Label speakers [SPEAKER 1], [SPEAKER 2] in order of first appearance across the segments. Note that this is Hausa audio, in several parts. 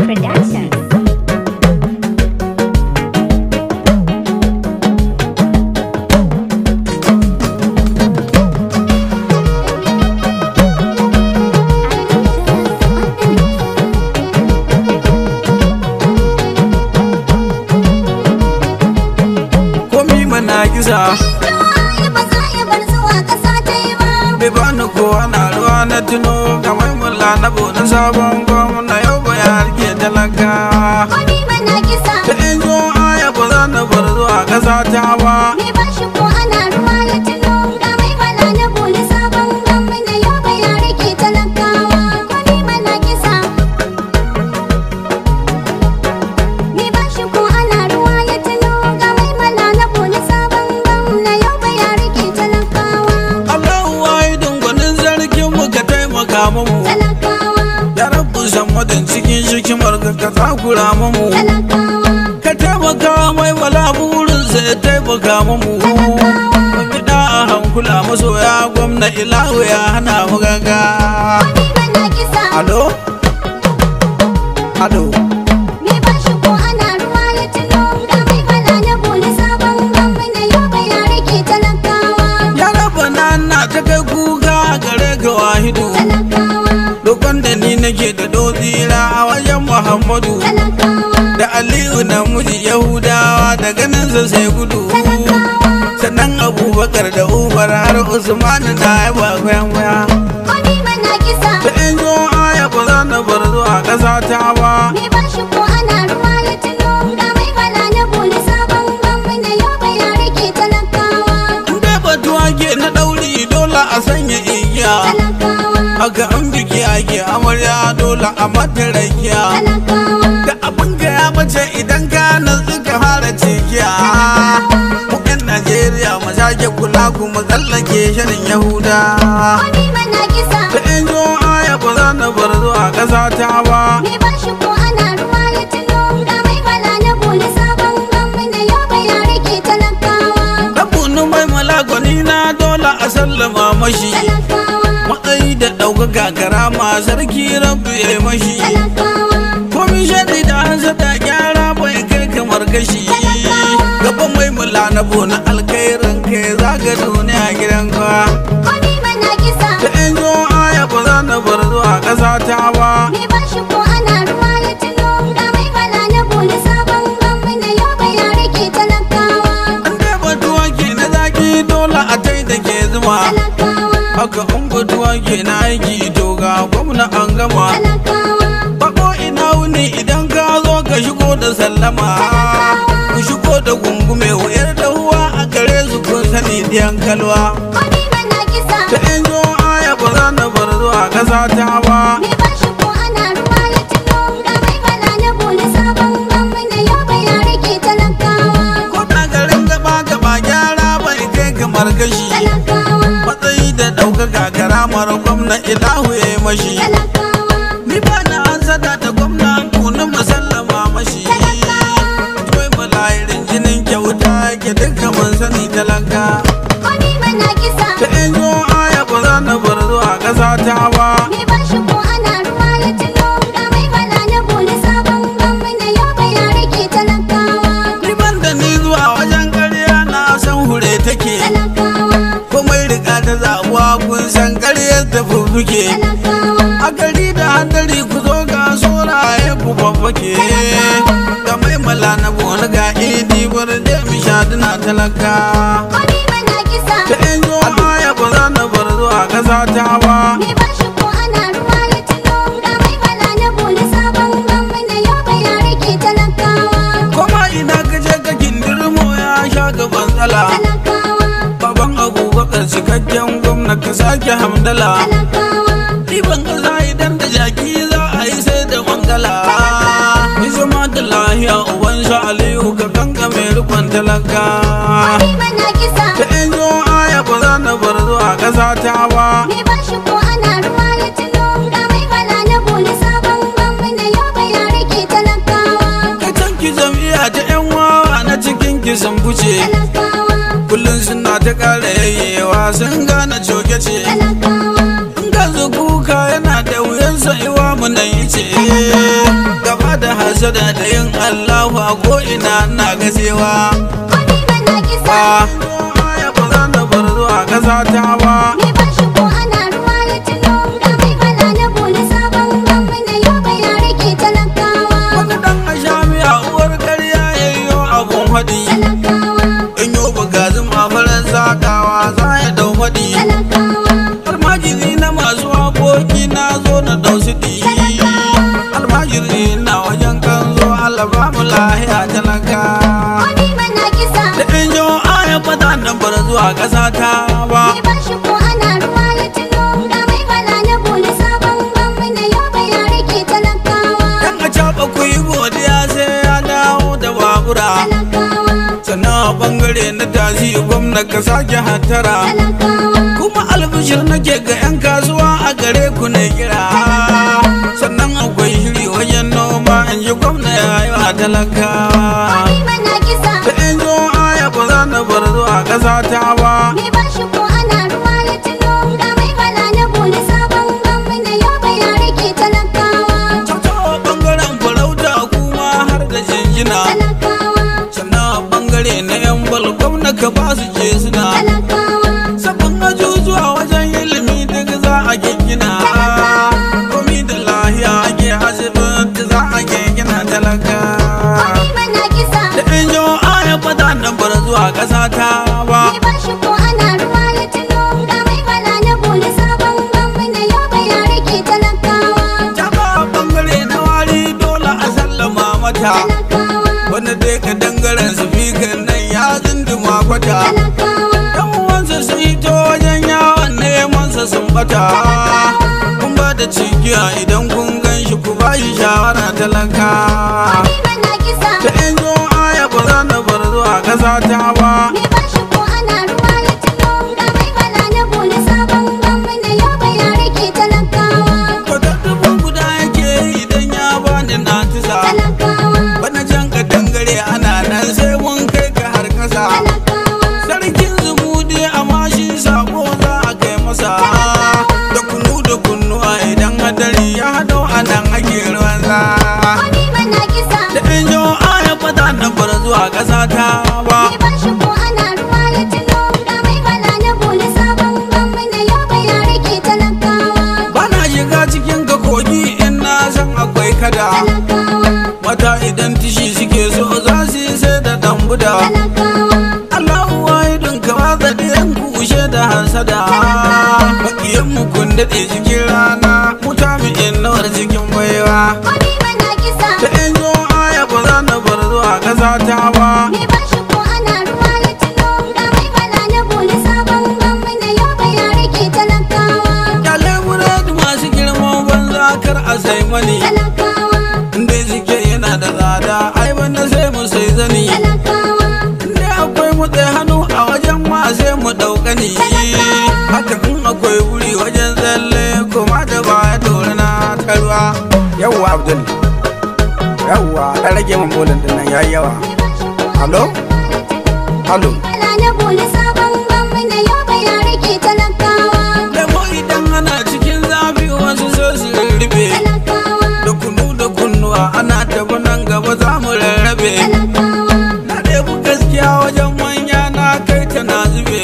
[SPEAKER 1] Productions.
[SPEAKER 2] komi mana kisa
[SPEAKER 3] ba za a bar zuwa ƙasa ta yi ba.
[SPEAKER 2] bai bani kowa na ruwa na tuno kamar mulla na bude sabon gwamna yau ba ya rike talakawa
[SPEAKER 3] Wani mana kisa,
[SPEAKER 2] ta in zo aya ba za na bar zuwa ƙasa ta ba
[SPEAKER 3] mai ba shi ko ana ruwa ya tuno. Ga mai bala na boli sabon gwamna yau ba ya rike talakawa. Wani mana kisa, mai ba shi ko ana ruwa ya tuno. Ga mai bala na boli sabon gwamna yau ba ya rike talakawa.
[SPEAKER 2] Allahu wahidin gwanin zargin mu ka taimaka mu
[SPEAKER 3] Talakawa,
[SPEAKER 2] ya rabu san wadan cikin shikimar ka ka takura mu
[SPEAKER 3] talakawa,
[SPEAKER 2] ka taimaka mai wala burinsa ya taimaka mu Kiɗa a hankula masoya gwamna ilahu ya hana mu ganga
[SPEAKER 3] wani mana kisa.
[SPEAKER 2] Alo? Alo?
[SPEAKER 3] Me ba shi ko ana ruwa ya tuno ga mai bala na boli sabon gwamna yau ba ya rike talakawa
[SPEAKER 2] Ya raba na na ta kai kuka gare ga wahidu
[SPEAKER 3] talakawa
[SPEAKER 2] Dokon da ni nake da dozira a wajen Muhammadu
[SPEAKER 3] talakawa
[SPEAKER 2] Da Aliyu na muji Yahudawa da ganinsa sai gudu Sannan Abubakar da Umar har Usmanu na yaba kwayan waya
[SPEAKER 3] wani mana kisa
[SPEAKER 2] Da in zo aya ba za na bar zuwa ƙasa ta ba
[SPEAKER 3] me ba shi ko ana ruwa ya tuno ga mai bala na boli sabon gwamna yau ba ya rike talakawa
[SPEAKER 2] In dai batuwa ke na ɗauri dole a sanya igiya
[SPEAKER 3] talakawa
[SPEAKER 2] Haka an biki ake amarya dole a mata rakiya
[SPEAKER 3] talakawa
[SPEAKER 2] da abin ga ya mace idan ka natsu ka fara cikiya mu yan najeriya mu sake kula kuma tsallake shirin yahuda
[SPEAKER 3] wani mana kisa
[SPEAKER 2] da in zo aya ba za na bar zuwa ƙasa ta ba
[SPEAKER 3] me ba shi ko ana ruwa ya tuno ga mai bala na boli sabon gwamna yau ba ya rike talakawa
[SPEAKER 2] rabunu mai malagwani na dole a sallama mashi
[SPEAKER 3] talakawa
[SPEAKER 2] matsayi da ɗaukaka karama sarki rabbi ya yi mashi
[SPEAKER 3] talakawa
[SPEAKER 2] komi shaɗi da hansa da gyara bai kai kamar gashi gaban mai mula na bona alkairin kai zaga duniya gidan kwa
[SPEAKER 3] wani mana kisa
[SPEAKER 2] da in zo aya ba za na bar zuwa ƙasa ta ba
[SPEAKER 3] me ba shi ko ana ruwa ya tuno ga mai bala na boli sabon gwamna yau ba ya rike talakawa
[SPEAKER 2] an dai batuwa ke na zaki dole a tai da ke zuma
[SPEAKER 3] talakawa
[SPEAKER 2] haka in batuwa ke na aiki to ga gwamna an gama
[SPEAKER 3] talakawa
[SPEAKER 2] bako ina wuni idan ka zo ka shigo da sallama ku shigo da gungume wayar da huwa a gare su kun sani diyan kalwa
[SPEAKER 3] wani mana kisa
[SPEAKER 2] da in zo aya ba za na bar zuwa ƙasa ta ba
[SPEAKER 3] me ba shi ko ana ruwa ya tuno ga mai bala na boli sabon gwamna yau ba ya rike talakawa
[SPEAKER 2] ko ta garin gaba gaba gyara bai kai kamar gashi
[SPEAKER 3] talakawa
[SPEAKER 2] matsayi da ɗaukaka karamar gwamna ilahu ya yi mashi
[SPEAKER 3] talakawa
[SPEAKER 2] ni ba na an sada da gwamna tuni musallama mashi kai malayirin jinin kyauta ke duka mun sani talaka
[SPEAKER 3] wani mana kisa
[SPEAKER 2] ta in zo aya ba za na bar zuwa ƙasa ta ba
[SPEAKER 3] me ba shi ko ana ruwa ya tuno ga mai bala na boli sabon gwamna yau ba ya rike talakawa
[SPEAKER 2] ni ban da ni zuwa wajen ƙarya na san hure take
[SPEAKER 3] talakawa
[SPEAKER 2] komai riga ta zabuwa kun san ƙaryar ta fuffuke
[SPEAKER 3] talakawa
[SPEAKER 2] a gari da hadari ku zo ga soraye ku babbake ga mai mala na bona ga idi bar da mi shaduna talaka
[SPEAKER 3] wani mana kisa
[SPEAKER 2] ta in zo aya ba za na bar zuwa ƙasa ta ba
[SPEAKER 3] me ba shi ko ana ruwa ya tuno ga mai bala na boli sabon gwamna yau ba ya rike talakawa
[SPEAKER 2] kuma ina ka je ka kindirmo ya sha gaban tsala
[SPEAKER 3] talakawa
[SPEAKER 2] baban abubakar cikakken gwamna ka sake hamdala
[SPEAKER 3] talakawa
[SPEAKER 2] Ɗiban ƙasa idan da jaki za a yi sai da mangala Ni zama da lahiya uban sha Aliyu ka kanka mai rikon talaka
[SPEAKER 3] wani mana kisa
[SPEAKER 2] Ta in zo aya ba za na bar zuwa ƙasa ta ba
[SPEAKER 3] me ba shi ko ana ruwa ya tuno ga mai bala na boli sabon gwamna yau ba ya rike talakawa
[SPEAKER 2] Ka canki jam'iyya ta 'yan wawa na cikin kisan fice
[SPEAKER 3] talakawa
[SPEAKER 2] Kullum suna ta ƙara yayyewa sun gane coke ce
[SPEAKER 3] talakawa
[SPEAKER 2] In ka zo kuka yana da wuyan sa'iwa mu nan yi ce Gaba da hasada da yin allahu a ko'ina na gasewa
[SPEAKER 3] Kwani mana kisa
[SPEAKER 2] ba ya ba za na bar zuwa ƙasa ta ba
[SPEAKER 3] Me ba shi ko ana ruwa ya tuno Ga mai bala na boli sabon gwamna Yobe ya rike talakawa
[SPEAKER 2] wani dan a sha miya uwar karya ya yi abun faɗi
[SPEAKER 3] Talakawa
[SPEAKER 2] in yi bugazin a farar sakawa za ya dau faɗi
[SPEAKER 3] Talakawa
[SPEAKER 2] almajiri na masu aboki na zo na dau siɗi almajiri na wajen kan zo Allah ba mu lahiya talaka
[SPEAKER 3] Kwani mana kisa
[SPEAKER 2] da in jo aya fata nan bar zuwa ƙasa ta ba
[SPEAKER 3] Me ba shi ko ana ruwa ya tuno Ga mai bala na boli sabon gwamna Yobe ya rike talakawa
[SPEAKER 2] dan a caɓa ku yi godiya sai ya dawo da babura
[SPEAKER 3] Talakawa
[SPEAKER 2] sannan a bangare na tazi gwamna ka sake hattara
[SPEAKER 3] Talakawa
[SPEAKER 2] kuma albishir nake ga 'yan kasuwa a gare ku na kira sannan akwai shiri wajen noma in ji gwamna ya yi wa talakawa
[SPEAKER 3] Kwani mana kisa
[SPEAKER 2] da in zo aya ba za na bar zuwa ƙasa ta ba
[SPEAKER 3] Me ba shi ko ana ruwa ya tuno Ga mai bala na boli sabon gwamna Yobe ya rike talakawa
[SPEAKER 2] ta bangaren farauta kuma har da jinjina
[SPEAKER 3] Talakawa
[SPEAKER 2] sannan a bangare na 'yan bal gwamna ka ba su je suna
[SPEAKER 3] Talakawa
[SPEAKER 2] sabon ajujuwa wajen ilimi duk za a gina komi da lahiya ake asibiti za a gina talaka
[SPEAKER 3] Kwani mana kisa
[SPEAKER 2] da in jo aya fata nan bar zuwa ƙasa ta ba
[SPEAKER 3] Me ba shi ko ana ruwa ya tuno Ga mai bala na boli sabon gwamna Yobe ya rike talakawa
[SPEAKER 2] ta ba bangare na wari dole a sallama mata
[SPEAKER 3] Talakawa
[SPEAKER 2] wanda dai ka dangaren su fikan nan ya zinduma kwata
[SPEAKER 3] Talakawa
[SPEAKER 2] yan uwansa sun hito wajen yawon neman sa sun bata kun ba da cikiya idan kun gan shi ku ba shi shawara talaka
[SPEAKER 3] Kwani mana kisa
[SPEAKER 2] da in zo aya ba za na bar zuwa ƙasa ta ba
[SPEAKER 3] Me ba shi ko ana ruwa ya tuno Ga mai bala na boli sabon gwamna Yobe ya rike talakawa
[SPEAKER 2] Kwata dubu guda yake idan ya bani na tisa
[SPEAKER 3] Talakawa
[SPEAKER 2] Bana jan ka dangare ana nan sai mun kai ka har kasa
[SPEAKER 3] Talakawa
[SPEAKER 2] Sarkin zumudi amma shi sako za a kai masa Da kunu da kunnuwa idan hadari ya hado a nan ake ruwan sa
[SPEAKER 3] Kwani mana kisa
[SPEAKER 2] Da in jo aya fata na bar zuwa ƙasa ta ba
[SPEAKER 3] Me ba shi ko ana ruwa ya tuno Ga mai bala na boli sabon gwamna Yobe ya rike talakawa
[SPEAKER 2] Bana shiga cikin ka kogi in na san akwai kada
[SPEAKER 3] Talakawa
[SPEAKER 2] Mata idan tishi suke so za su yi sai da dambuda
[SPEAKER 3] Talakawa
[SPEAKER 2] Allahu wahidun ka watsa ɗayan kushe da hasada Bakiyan mu kun daɗe cikin rana Muta mu innawar cikin baiwa
[SPEAKER 3] Kwani mana kisa
[SPEAKER 2] Ta in zo aya ba za na bar zuwa ƙasa ta ba
[SPEAKER 3] Me ba shi ko ana ruwa ya tuno Ga mai bala na boli sabon gwamna Yobe ya rike talakawa
[SPEAKER 2] Kyale buredi masu girman banza kar a sai mani
[SPEAKER 3] Talakawa
[SPEAKER 2] Inda suke yana da tsada ai bana sai mu sai zani
[SPEAKER 3] Talakawa
[SPEAKER 2] Inda akwai mu tsaye hannu a wajen ma sai mu ɗauka ni Haka in akwai wuri wajen tsalle kuma da baya dore na tarwa Yawwa Abdul Yawwa ɗan rage min bolin ɗin nan yayi yawa Halo? Halo?
[SPEAKER 3] Bala na boli sabon gwamna Yobe ya rike talakawa
[SPEAKER 2] Lemo idan ana cikin zafi wasu so su rurrufe
[SPEAKER 3] Talakawa
[SPEAKER 2] Da kunu da kunnuwa ana tafi nan gaba za mu rarrabe
[SPEAKER 3] Talakawa
[SPEAKER 2] Na ɗebi gaskiya wajen manya na kai ta na zube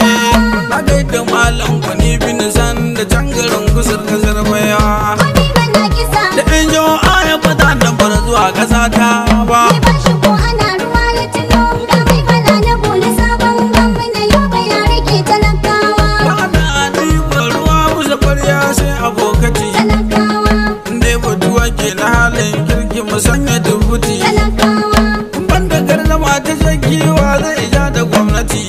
[SPEAKER 2] Na gaida malam kwani bin san da can garin kusur kasar bayawa
[SPEAKER 3] Kwani mana kisa
[SPEAKER 2] Da in jo aya fata na bar zuwa ƙasa ta ba
[SPEAKER 3] Me ba shi ko ana ruwa ya tuno Ga mai bala na boli sabon gwamna Yobe ya rike talakawa
[SPEAKER 2] Ba na ɗiban ruwa musa ƙwarya sai abokati
[SPEAKER 3] Talakawa
[SPEAKER 2] Inda batuwa ke na halin kirki mu sanya dubuti
[SPEAKER 3] Talakawa
[SPEAKER 2] Banda gardama ta jagiwa zai ja da gwamnati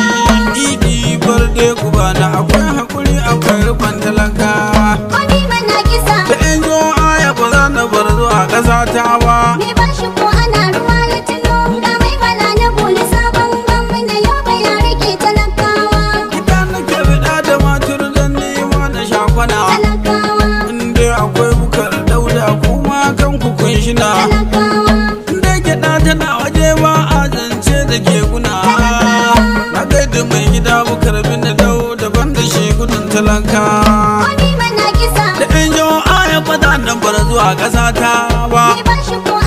[SPEAKER 2] Idi barde ku bana akwai hakuri akwai rufan talakawa
[SPEAKER 3] Kwani mana kisa
[SPEAKER 2] Da in jo aya ba za na bar zuwa ƙasa ta ba
[SPEAKER 3] Me ba shi ko ana ruwa ya tuno Ga mai bala na boli sabon gwamna Yobe ya rike talakawa
[SPEAKER 2] Ita nake bida da matur don nema na shakwana
[SPEAKER 3] Talakawa
[SPEAKER 2] Inda akwai bukar dauda kuma kan ku kun shina
[SPEAKER 3] Talakawa
[SPEAKER 2] Inda gyaɗa tana waje ba a zance da ke guna Na gaida mai gida bukar bin da dau daban da shi gudun talaka
[SPEAKER 3] Kwani mana kisa
[SPEAKER 2] Da in jo aya fata nan bar zuwa ƙasa ta ba
[SPEAKER 3] Me ba shi ko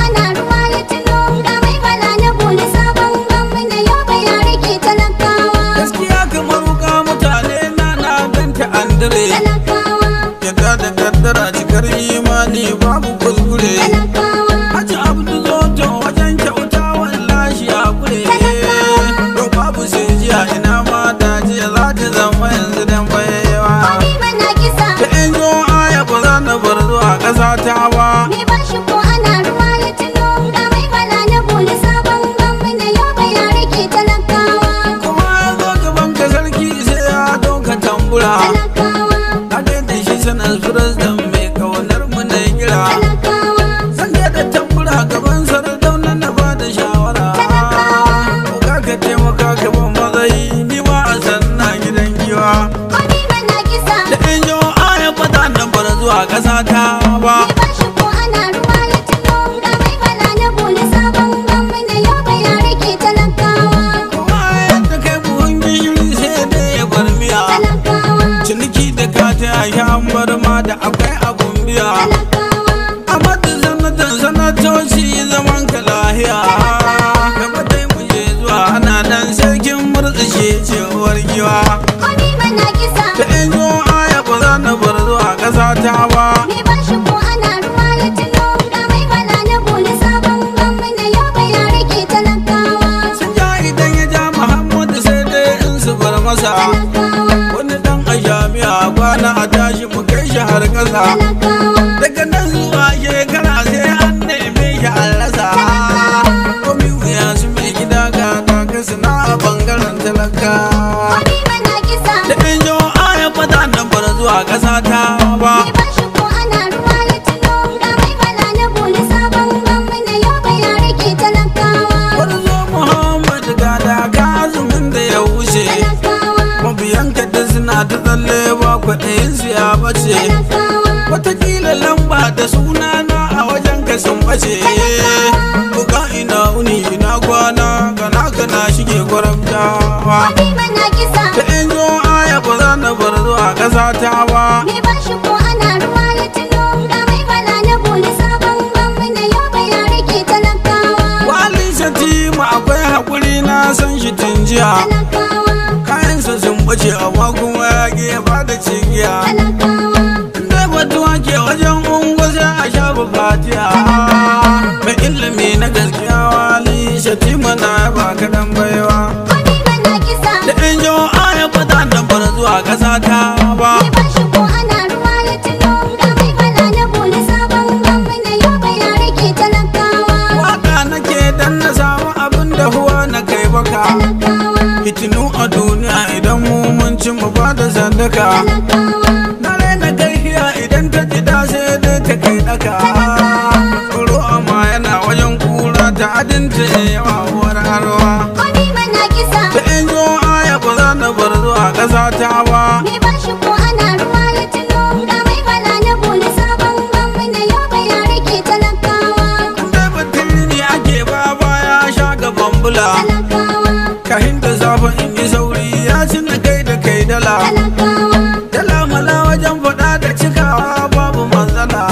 [SPEAKER 2] talaka
[SPEAKER 3] talakawa
[SPEAKER 2] daga nan zuwa shekara sai an neme shi an rasa komi wuya su mai gida ga kaka suna a bangaren talakawa
[SPEAKER 3] wani mana kisa
[SPEAKER 2] da in jo aya fata nan bar zuwa ƙasa ta ba
[SPEAKER 3] Mai bashi ko ana ruwa ya tuno ga mai bala na boli sabon gwamna yau bai ya rike talakawa
[SPEAKER 2] Warzo Muhammad ga daga azumin da ya wuce
[SPEAKER 3] talakawa
[SPEAKER 2] mabiyanka da suna ta tsalle ba kwaɗayin su ya bace
[SPEAKER 3] talakawa
[SPEAKER 2] Watakila lamba da sunana a wajen ka sun bace Buga ina uni ina kwana kana kana shige gwaramtawa
[SPEAKER 3] wani mana kisa
[SPEAKER 2] Ta in zo aya ba za na bar zuwa ƙasa ta ba
[SPEAKER 3] Mai bashi ko ana ruwa ya tuno ga mai bala na boli sabon gwamna yau bai ya rike talakawa
[SPEAKER 2] Walin shatima akwai haƙuri na san shi tun jiya
[SPEAKER 3] talakawa
[SPEAKER 2] Kayansa sun bace amma kuma ya ƙi ya bada cigiya
[SPEAKER 3] talakawa
[SPEAKER 2] Dai batuwa ke wajen ungo sai a shafa fatiya Mai ilimi na gaskiya wali shatima na ya ba kaɗan baiwa
[SPEAKER 3] wani mana kisa
[SPEAKER 2] Da in jo aya fata nan bar zuwa ƙasa ta ba
[SPEAKER 3] Mai bashi ko ana ruwa ya tuno ga mai bala na boli sabon gwamna yau bai ya rike talakawa
[SPEAKER 2] Waka nake dan na samu abin da huwa na kai baka
[SPEAKER 3] talakawa
[SPEAKER 2] Fitinu a duniya idan mu mun ci mu ba da sadaka
[SPEAKER 3] talakawa
[SPEAKER 2] Na raina gahiya idan ta ji da sai dai ta kai daka Tsoro amma yana wajen kura ta adinta yawa uwar harwa
[SPEAKER 3] wani mana kisa
[SPEAKER 2] Da in zo aya ba za na bar zuwa ƙasa ta ba
[SPEAKER 3] Mai bashi ko ana ruwa ya tuno ga mai bala na boli sabon gwamna yau bai ya rike talakawa
[SPEAKER 2] Dai batun ne ake ba baya sha gaban bula
[SPEAKER 3] talakawa
[SPEAKER 2] Kahin da safe in yi sauri ya ci na kai da kai dala
[SPEAKER 3] talakawa
[SPEAKER 2] Dala mala wajen faɗa da cikawa babu matsala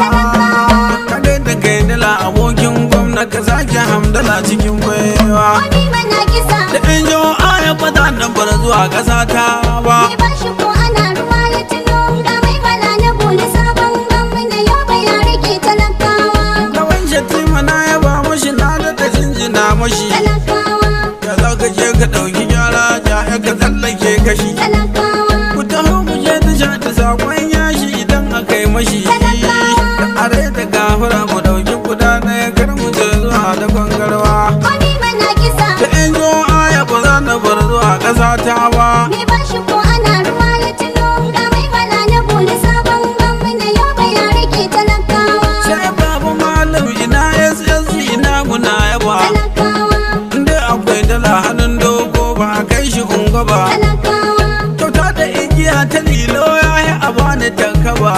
[SPEAKER 2] Ka kai da kai dala abokin gwamna ka sake hamdala cikin baiwa
[SPEAKER 3] wani mana kisa
[SPEAKER 2] Da in jo aya fata nan bar zuwa ƙasa ta ba
[SPEAKER 3] Mai bashi ko ana ruwa ya tuno ga mai bala na boli sabon gwamna yau bai ya rike talakawa
[SPEAKER 2] Kawan shatima na yaba mashi na da jinjina mashi
[SPEAKER 3] talakawa
[SPEAKER 2] Ya za ka je ka ɗauki gyara ja ya ka tsallake kashi
[SPEAKER 3] talakawa
[SPEAKER 2] Ku taho mu je ta sha ta sakon yashi idan aka yi mashi Da are da gafara mu ɗauki guda ɗaya kar mu je zuwa da kwangarwa
[SPEAKER 3] wani mana kisa
[SPEAKER 2] Da in zo aya ba za na bar zuwa ƙasa ta ba
[SPEAKER 3] Mai bashi ko ana ruwa ya tuno ga mai bala na boli sabon gwamna yau bai ya rike talakawa
[SPEAKER 2] Sai babu malam ina SS ina muna yaba
[SPEAKER 3] talakawa
[SPEAKER 2] Inda akwai dala hannun dogo ba a kai shi ungo ba
[SPEAKER 3] talakawa
[SPEAKER 2] Kyauta da igiya ta lilo ya yi a bani tankaba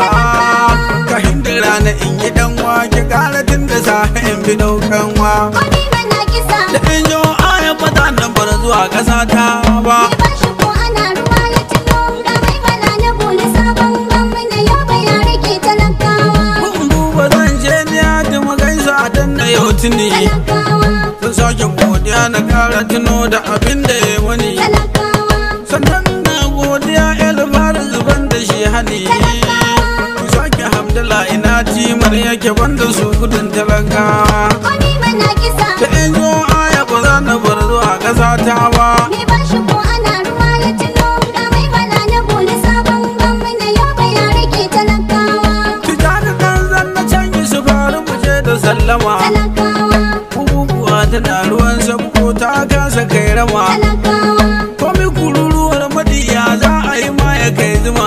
[SPEAKER 2] Ka hinda rana in yi dan wake kara tun da safe in bi daukan wa
[SPEAKER 3] wani mana kisa
[SPEAKER 2] Da in jo aya fata nan bar zuwa ƙasa ta ba
[SPEAKER 3] Mai bashi ko ana ruwa ya tuno ga mai bala na boli sabon gwamna yau bai ya rike talakawa
[SPEAKER 2] Kun duba zan je ni ya ji magaisa a dan na yau tuni
[SPEAKER 3] talakawa
[SPEAKER 2] Zan sake godiya na kara tuno da abin da ya wani
[SPEAKER 3] talakawa
[SPEAKER 2] Sannan na godiya ilmar zuban da shi hani Ku sake hamdala ina timar yake banda su gudun talakawa
[SPEAKER 3] wani mana kisa
[SPEAKER 2] Da in zo aya ba za na bar zuwa ƙasa ta ba
[SPEAKER 3] Mai bashi ko ana ruwa ya tuno ga mai bala na boli sabon gwamna yau bai ya rike talakawa
[SPEAKER 2] Tijjani ɗan zan na canji su faru mu je da sallama
[SPEAKER 3] talakawa
[SPEAKER 2] Abubuwa tana ruwan sabko ta kasa kai rama
[SPEAKER 3] talakawa
[SPEAKER 2] Komi kururuwar madiya za a yi ma ya kai zuma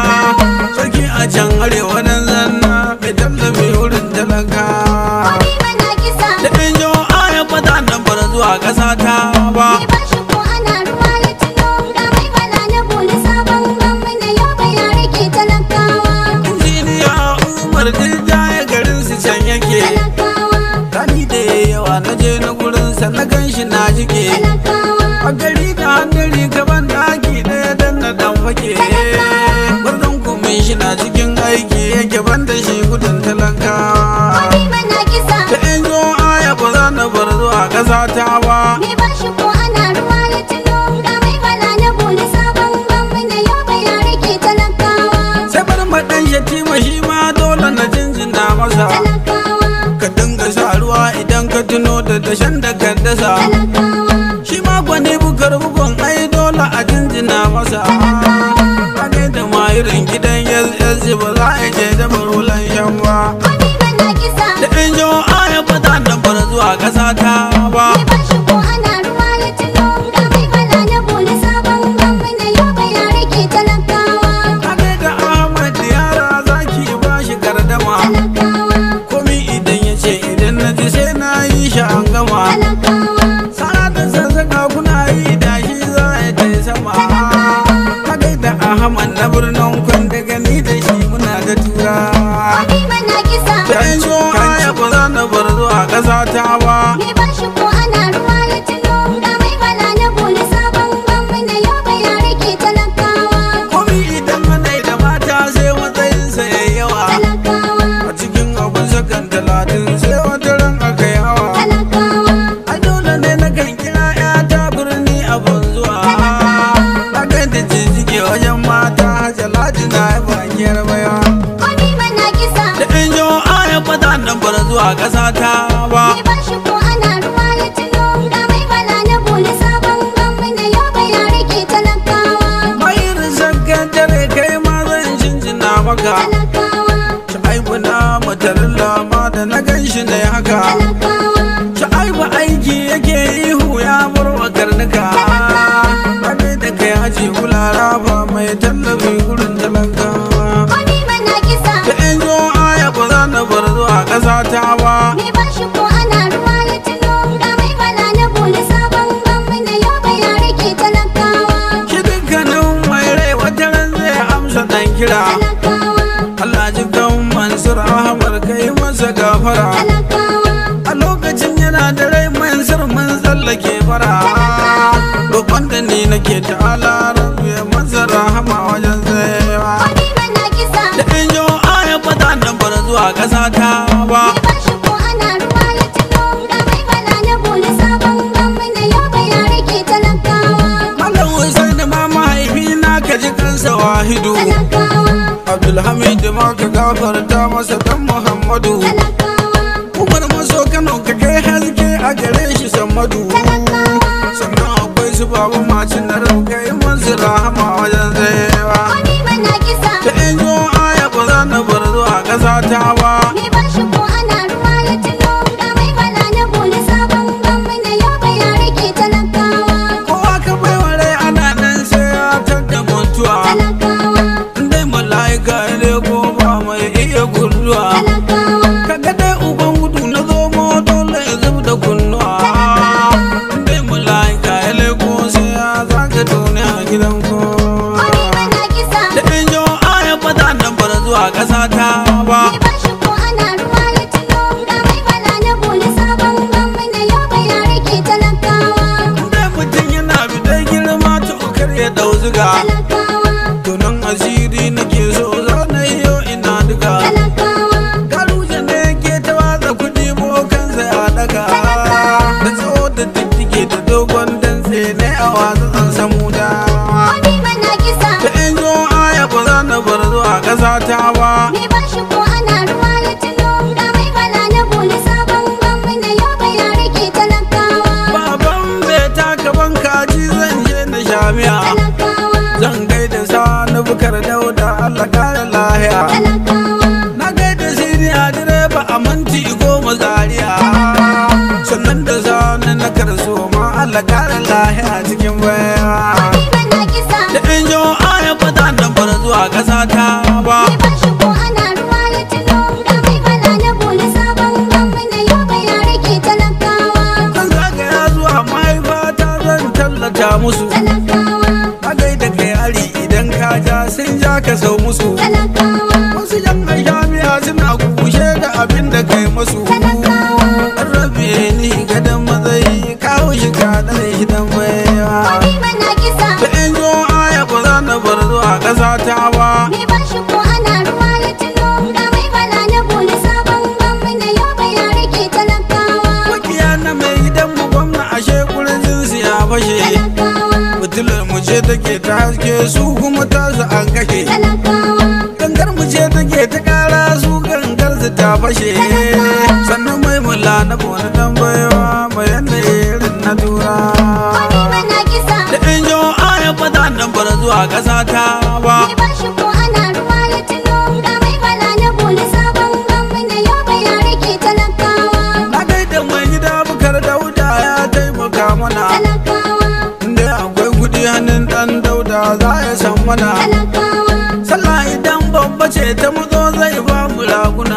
[SPEAKER 2] Sarki a can arewa nan zanna mai tallafi wurin talaka
[SPEAKER 3] wani mana kisa
[SPEAKER 2] Da in jo aya fata nan bar zuwa ƙasa ta ba
[SPEAKER 3] Mai bashi ko ana ruwa ya tuno ga mai bala na boli sabon gwamna yau bai ya rike talakawa
[SPEAKER 2] Injiniya Umar Dirja ya garin su can yake
[SPEAKER 3] talakawa
[SPEAKER 2] Rani da yawa na je na gurinsa na gan shi na jike
[SPEAKER 3] talakawa
[SPEAKER 2] A gari da hannun gaban daki ɗaya dan na dan fake Gwarzon kumin shi na cikin aiki yake banda shi gudun talakawa
[SPEAKER 3] wani mana kisa
[SPEAKER 2] Ta in zo aya ba za na bar zuwa ƙasa ta ba
[SPEAKER 3] Mai bashi ko ana ruwa ya tuno ga mai bala na boli sabon gwamna yau bai ya rike talakawa
[SPEAKER 2] Sai bar maɗan shatima shi ma dole na jinjina masa
[SPEAKER 3] talakawa
[SPEAKER 2] Ka dinga sa ruwa idan ka tuno da dashen da ka dasa
[SPEAKER 3] talakawa
[SPEAKER 2] Shi ma gwani bukar bugun ai dole a jinjina masa Kage da mayirin gidan yanzu ba za a je da ta ba
[SPEAKER 3] Ni ba shi ko ana ruwa ya tuno ga mai bala na boli sabon gamu na yobe ya rike talakawa.
[SPEAKER 2] Haɗe da Ahmad yara zaki ba shi gardama
[SPEAKER 3] Talakawa,
[SPEAKER 2] Komi idan ya ce idan na ji sai na yi shi an gama
[SPEAKER 3] talakawa,
[SPEAKER 2] Sana da sassaka kuna yi da shi za a ta sama Haɗe da Ahmad na birnin kwan da gani da shi muna da tura
[SPEAKER 3] wani mana kisa.
[SPEAKER 2] Da in so aya ba za na bar zuwa ƙasa ta ba
[SPEAKER 3] Ni ba shi ko ana ruwa ya tuno ga mai bala na boli sabon gamu na yobe ya rike talakawa.
[SPEAKER 2] Komi idan ana da mata sai matsayinsa ya yawa
[SPEAKER 3] Talakawa,
[SPEAKER 2] A cikin abin sakan talatin sai wata ran aka yi hawa
[SPEAKER 3] talakawa,
[SPEAKER 2] A dole ne na kan kira ‘yata birni abin zuwa. Na kan da jijjige wajen mata jaladi na yi bakiyar baya.
[SPEAKER 3] wani mana kisa.
[SPEAKER 2] Da in jo aya fata nan bar zuwa ƙasa ta ba.
[SPEAKER 3] Ni ba shi ko ana ruwa ya tuno ga mai bala na boli sabon gamu na yobe ya rike talakawa.
[SPEAKER 2] Bayin sakkan dare kai ma zan jinjina maka.
[SPEAKER 3] Talakawa,
[SPEAKER 2] Sha'aibu na matarin lama da na gan shi ne haka.
[SPEAKER 3] talakawa,
[SPEAKER 2] Sha'aibu aiki yake ihu ya murwa karnuka. Rabe da kai haji kulara ba mai tallafi gurin talakawa.
[SPEAKER 3] wani mana kisa.
[SPEAKER 2] Da in zo aya ba za na bar zuwa ƙasa ta ba.
[SPEAKER 3] Ni ba shi ko ana ruwa ya tuno ga mai bala na boli sabon gamu na yobe ya rike talakawa.
[SPEAKER 2] Shi dukkanin mai rai wata ran zai amsa ɗan kira.
[SPEAKER 3] Talakawa,
[SPEAKER 2] Allah ji kan Mansur Ahmad kai masa gafara.
[SPEAKER 3] talakawa,
[SPEAKER 2] A lokacin yana da rai Mansur mun tsallake fara. Roƙon da ni nake ta'ala rabu ya masa rahama wajen tsayawa.
[SPEAKER 3] wani mana kisa.
[SPEAKER 2] Da in jo aya ba za na bar zuwa ƙasa ta ba.
[SPEAKER 3] Ni ba shi ko ana ruwa ya tuno ga mai bala na boli sabon gamu na yobe ya rike talakawa.
[SPEAKER 2] Malam Hussein ma mahaifi na ka ji kansa wahidu.
[SPEAKER 3] Talakawa,
[SPEAKER 2] Abdulhamid ma ka gafarta masa dan Muhammadu.
[SPEAKER 3] talakawa,
[SPEAKER 2] Umar maso Kano ka kai haske a gare shi Sammadu. Sannan akwai su babu macin na rau kai masu rahama wajen tsayewa.
[SPEAKER 3] wani mana kisa.
[SPEAKER 2] Da in zo aya ba za na bar zuwa ƙasa ta ba.
[SPEAKER 3] Ni ba shi ko ana ruwa ya tuno ga mai bala na boli sabon gamu na yobe ya rike talakawa.
[SPEAKER 2] Kowa ka bai wa rai ana nan sai ya tadda mutuwa.
[SPEAKER 3] Talakawa,
[SPEAKER 2] Dai mala'ika ya leko ba mai iya gurzuwa.
[SPEAKER 3] talakawa,
[SPEAKER 2] Kaga dai uban gudu na zomo dole ya zub da kunnuwa. Dai mala'ika ya leko sai ya zaga duniya gidan kowa.
[SPEAKER 3] wani mana kisa.
[SPEAKER 2] Da in jo aya fata nan bar zuwa ƙasa ta ba.
[SPEAKER 3] Ni ba shi ko ana ruwa ya tuno ga mai bala na boli sabon gamu na yobe ya rike talakawa.
[SPEAKER 2] Dai mutum yana bidan girma tukar ya dau ziga.
[SPEAKER 3] Talakawa,
[SPEAKER 2] Tunan asiri nake so za na yi yau ina duka.
[SPEAKER 3] talakawa,
[SPEAKER 2] Garuje ne ke ta watsa kuɗi bokansa ya daga. Da tsawo da diddige da dogon dantse ne a watsa an samu dawa.
[SPEAKER 3] wani mana kisa.
[SPEAKER 2] Da in zo aya ba za na bar zuwa ƙasa ta ba.
[SPEAKER 3] Ni ba shi ko ana ruwa ya tuno ga mai bala na boli sabon gamu na yobe ya rike talakawa.
[SPEAKER 2] Baban bai taka ban kaji zan je na shamiya.
[SPEAKER 3] Talakawa,
[SPEAKER 2] Zan gaida sani bukar dauda Allah kare lahiya.
[SPEAKER 3] talakawa,
[SPEAKER 2] Na gaida siniya direba a manti goma zaria. Sannan da sani na karso ma Allah kare lahiya cikin baya.
[SPEAKER 3] wani mana kisa.
[SPEAKER 2] Da in jo aya fata nan bar zuwa ƙasa ta ba.
[SPEAKER 3] Ni ba shi ko ana ruwa ya tuno ga mai bala na boli sabon gamu na yobe ya rike talakawa.
[SPEAKER 2] Zan zagaya zuwa mahaifata zan tallata musu.
[SPEAKER 3] Talakawa,
[SPEAKER 2] A gaida kai ari idan ka ja sun ja ka sau musu.
[SPEAKER 3] talakawa,
[SPEAKER 2] Wasu yan jami'a suna kushe da abin da kai masu.
[SPEAKER 3] talakawa,
[SPEAKER 2] An rabe ni gadon matsayi kawo shi kaɗan shi dan baiwa.
[SPEAKER 3] wani mana kisa.
[SPEAKER 2] Da in zo aya ba za na bar zuwa ƙasa ta ba.
[SPEAKER 3] Ni ba shi ko ana ruwa ya tuno ga mai bala na boli sabon gamu na yobe ya rike talakawa.
[SPEAKER 2] Makiya na mai gidan mu gwamna ashe kurjin su ya fashe.
[SPEAKER 3] Talakawa,
[SPEAKER 2] Fitilar mu ce take ta haske su kuma tasu an kashe.
[SPEAKER 3] talakawa,
[SPEAKER 2] Gangar mu ce take ta ƙara su gangar su ta fashe. Sannan mai mula na bona dan baiwa mai yanayi irin na tura.
[SPEAKER 3] wani mana kisa.
[SPEAKER 2] Da in jo aya fata nan bar zuwa ƙasa ta ba.
[SPEAKER 3] Ni ba shi ko ana ruwa ya tuno ga mai bala na boli sabon gamu na yobe ya rike talakawa.
[SPEAKER 2] Na gaida mai gida bukar da mana
[SPEAKER 3] talakawa
[SPEAKER 2] sallah idan babba ce ta muzo zai ba mu raguna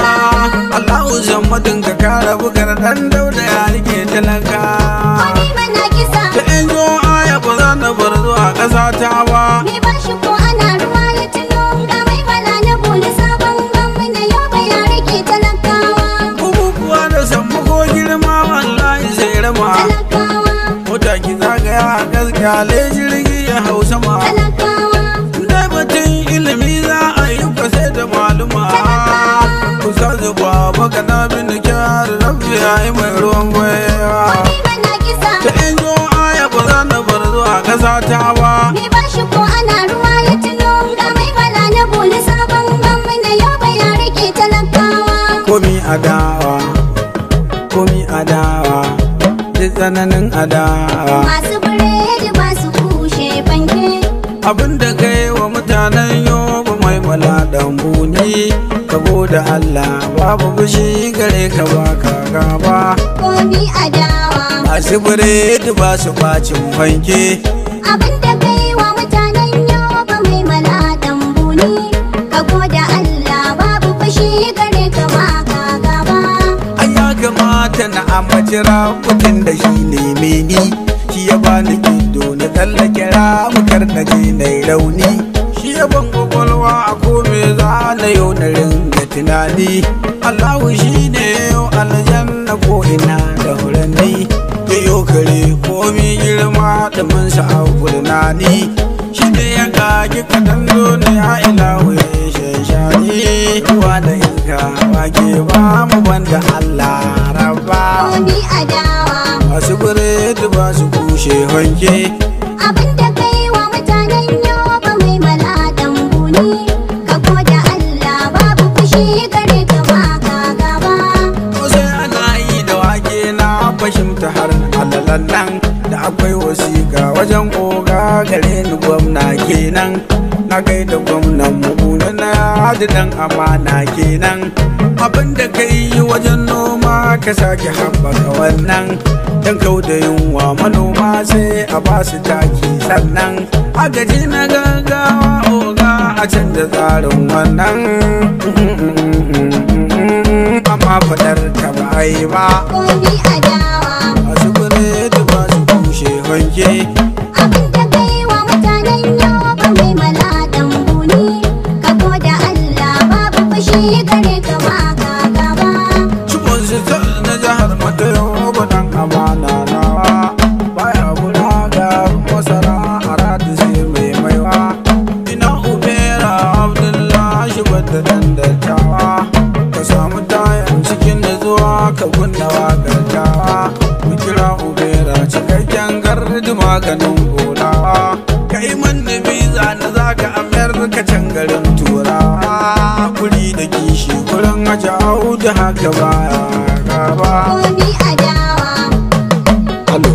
[SPEAKER 2] Allahu zammadin ka kara bugar dan dauda ya rike talaka
[SPEAKER 3] Wani mana kisa
[SPEAKER 2] ta in zo aya ba za na bar zuwa ƙasa ta ba
[SPEAKER 3] Me ba shi ko ana ruwa ya tuno ga mai bala na boli sabon gwamna yau ba ya rike talakawa
[SPEAKER 2] bukukuwa da sammako girma wallahi sai rama
[SPEAKER 3] talakawa
[SPEAKER 2] mota ki zagaya a gaskiyale jirgi ya hau sama
[SPEAKER 3] talakawa
[SPEAKER 2] da batun ilimi za a yi kwase da maluma kusa zuba baka na bin kyar rabbi ya yi mai ruwan gwaiwa
[SPEAKER 3] Wani mana kisa
[SPEAKER 2] ta in zo aya ba za na bar zuwa ƙasa ta ba
[SPEAKER 3] Me ba shi ko ana ruwa ya tuno ga mai bala na boli sabon gwamna yau ba ya rike talakawa
[SPEAKER 2] komi adawa komi adawa duk tsananin adawa
[SPEAKER 3] Masu biredi ba su kushe fanke
[SPEAKER 2] abin da kai wa mutanen yoba mai mala dambuni ka da Allah babu fushi gare ka ba ka gaba
[SPEAKER 3] komi adawa
[SPEAKER 2] masu biredi ba su bacin fanke
[SPEAKER 3] abin da kai wa mutanen yoba mai maladan buni ka goda Allah babu fushi gare ka ba ka gaba
[SPEAKER 2] an ya kamata na ambaci mutum da shi ne meni shi ya bani ido na tsallake ramukar na je na yi rauni shi ya ban kwakwalwa a kome za na yau na ringa tunani Allahu shi ne yau aljanna ko ina da furanni ya yau kare komi girma da mun sa'abu da ni shi ne ya kage kadan zo ne a ilahu ya shashani ruwa da iska wake ba mu banda Allah rabba
[SPEAKER 3] komi adawa
[SPEAKER 2] masu biredi ba su kushe hanke
[SPEAKER 3] abin da kai wa mutanen yoba mai maladan buni ka goda Allah babu fushi gare ka ba ka gaba
[SPEAKER 2] ko sai ana yi da wake na fahimta har alalan nan da akwai wasiƙa wajen oga gare ni gwamna kenan na kai da gwamnan mu na hadi dan amana kenan abin da ka yi wajen noma ka sake haɓaka wannan dan kau da yunwa manoma sai a ba su taki sannan agaji na gaggawa oga a canza tsarin wannan amma fadar ka ba a yi ba
[SPEAKER 3] komi adawa
[SPEAKER 2] masu biredi ba su kushe hanke
[SPEAKER 3] abin da kai wa mutanen yoba mai maladan buni ka goda Allah babu fushi gare ka ba ka gaba
[SPEAKER 2] cikon sitar na jihar matayo badan amana nawa baya bura ga masara a radu sai mai maiwa ina ubera abdullahi wadda dan dattawa ka samu tayan cikin da zuwa ka kunna wakar tawa mu kira ubera cikakken gardi maganin golawa ka yi manni biza na zaka amerika can garin turawa kuri da kishi kurin haja da haka baya gaba
[SPEAKER 3] komi adawa
[SPEAKER 2] alo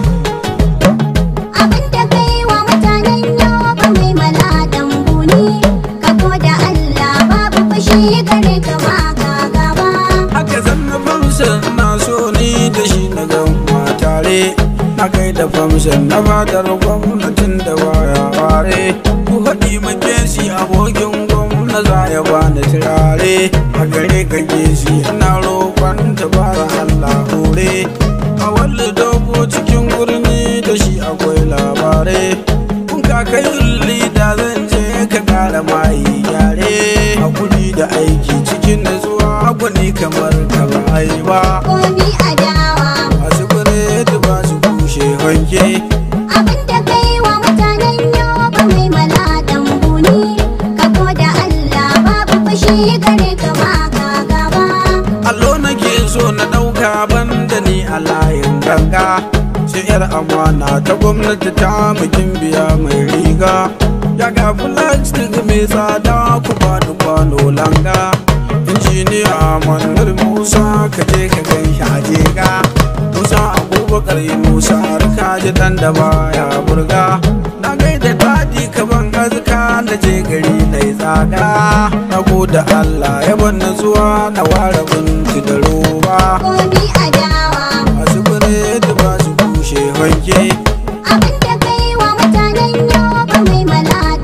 [SPEAKER 3] abin da kai wa mutanen yoba mai maladan buni ka goda Allah babu fushi gare ka ba ka gaba
[SPEAKER 2] haka zanna famsan na so ni da shi na gama tare na kai da famsan na fadar gwamnatin da baya ware ku haɗi makesi abokin gwamna za ya bani turare a gare ka gesi ina roƙon tabara Allah hore a wallo dogo cikin gurni da shi akwai labarai kun kakayin lida zan je ka kara mai gyare hakuri da aiki cikin nutsuwa gwani kamar ka ba a yi ba
[SPEAKER 3] komi adawa
[SPEAKER 2] masu biredi ba su kushe hanke
[SPEAKER 3] abin da kai wa mutanen yoba mai maladan buni ka goda Allah babu fushi gare ka ba ka gaba
[SPEAKER 2] allo nake so na ɗauka banda ni a layin ganga sai yar amana ta gwamnati ta bikin biya mai riga ya ga plastic mai tsada ku ba da kwano langa injiniya manar musa ka je ka gan shi a jega musa abubakar yi musa harka ji dan da baya burga na gaida dadi ka ban azka na je gari na yi tsada na gode allah ya ban zuwa na ware binci da roba
[SPEAKER 3] komi adawa
[SPEAKER 2] masu biredi ba su kushe hanke
[SPEAKER 3] abin da kai wa mutanen yoba mai maladan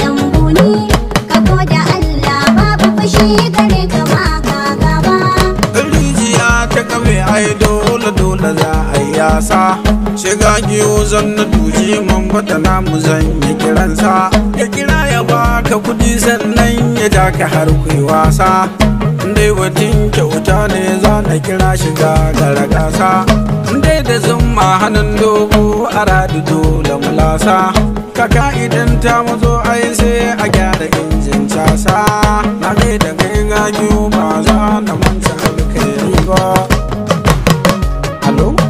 [SPEAKER 2] ai dole dole za a yi yasa shiga giyo zan na duji man bata namu zan yi kiransa ya kira ya baka kudi sannan ya taka har kuyi wasa dai batun kyauta ne za na kira shiga gara gasa dai da zumma hannun dogo a radu dole mulasa kaka idan ta mazo ai sai a gyara injin casa na gai da kai gagiyo ba za na manta alkhairi ba alo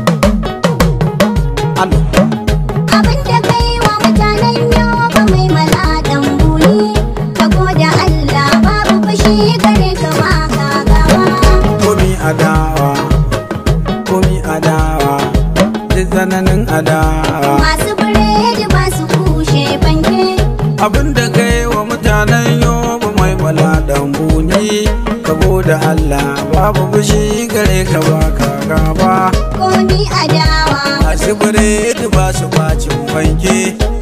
[SPEAKER 2] alo
[SPEAKER 3] Abin da kai wa mutanen yoba mai maladan buni Ka goda Allah babu fushi gare ka ba ka gaba
[SPEAKER 2] komi adawa komi adawa duk tsananin adawa
[SPEAKER 3] Masu biredi ba su kushe fanke
[SPEAKER 2] abin da kai wa mutanen yoba mai maladan buni ka da Allah babu fushi gare ka ba ka gaba
[SPEAKER 3] Komi adawa
[SPEAKER 2] masu biredi ba su bacin fanke